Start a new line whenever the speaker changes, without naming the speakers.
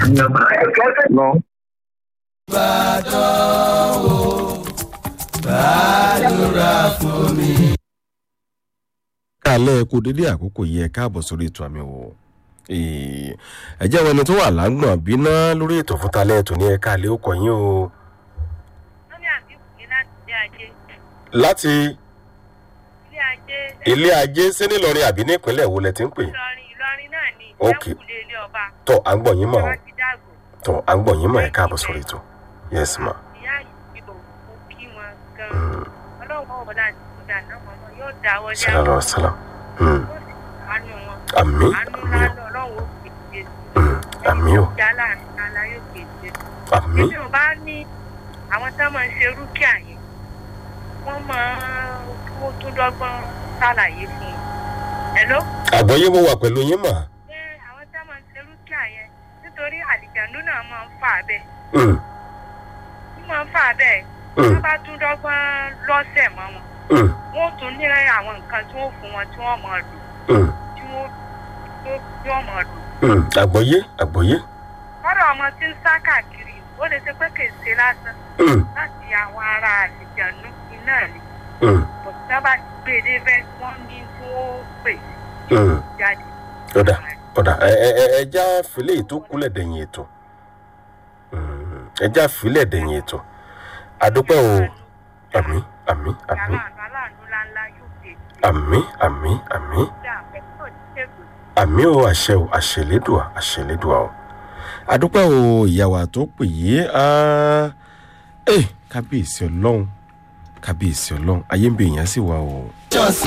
lọ.
kálẹ̀ kú dédé àkókò yẹ káàbọ̀ sórí ètò àmì wò ẹ jẹ́ wọn ẹni tó wà lágbọ̀n bíná lórí ètò fún talẹ́ ètò ní ẹ̀ka àlẹ́ òkò yín o
wọ́n ní àbíkù ní láti ilé ajé
láti
ilé ajé
ilé ajé sí nílọrin àbí nípínlẹ̀ wo lẹ ti ń pè
ìlọrin ìlọrin náà ni
Ok.
ìjẹ́kùlé ilé ọba
tọ́ à ń gbọ̀ yín mọ̀ o
wọ́n ti dàgbò
tọ́ à ń gbọ̀ yín mọ̀ ẹ̀ káàbọ̀ sórí ètò yes ma
ìyá ìbò mo kí wọn gan-an ọlọ́wọ́ ọ̀dà àti ìgbà náà wọn yóò dáwọ́ lé
sàlọ́
àwọn
sàlám Hmm.
yóò sì àánú wọn
àmì
àánú
àmì
ńlá
o
lọ́wọ́ kéde
Hmm. àmì o
ìjà láàrin ala yóò kéde
àmì
èmi ò bá ní àwọn tá máa ń ṣe rúkìá yẹn wọ́n máa kó tó dọ́gbọ́n ṣàlàyé fún un hello
àgbọ̀yé mo wà pẹ̀lú yín mà
pé àwọn tá máa ń ṣe rúkìá yẹn nítorí àlìjàndú náà máa ń fà bẹ́ẹ̀
Hmm.
wọ́n máa ń fà bẹ́ẹ̀
Hmm.
wọ́n bá tún dọ́gbọ́n lọ́sẹ̀ mọ́ wọn
Hmm.
wọ́n tún ní àwọn nǹkan tí wọ́n fún wọn tí wọ́n máa lò
Hmm.
tí wọ́n tó- tí wọ́n máa lò.
Hmm. àgbọ̀yé àgbọ̀yé
lọ́dọ̀ ọmọ tí ń sá káàkiri ó lè ṣe pé kì í ṣe lásán
Hmm.
láti àwọn ará àlìjàndú iná ni
Hmm.
bọ̀dá bá ti gbé e débẹ̀ wọ́n ní tí wọ́n pè
Hmm.
jáde.
ọ̀dà ọ̀dà ẹ ẹ ẹ ẹja filẹ̀ tó kúlẹ̀ dẹ̀yìn ètò Hmm. ẹja filẹ̀ dẹ̀yìn ètò àdúpẹ́ o àmì àmì àmì
aláàánú aláàánú ńláńlá yóò dé
àmì àmì àmì
sí àpẹẹrẹ òṣìṣẹ́gun
àmì o àṣẹ o àṣẹlédùà àṣẹlédùà o àdúpẹ́ o ìyàwó tó pè yé ẹ kábíyèsí ọlọ́run kábíyèsí ọlọ́run ayé ń bẹ èèyàn sì wá o.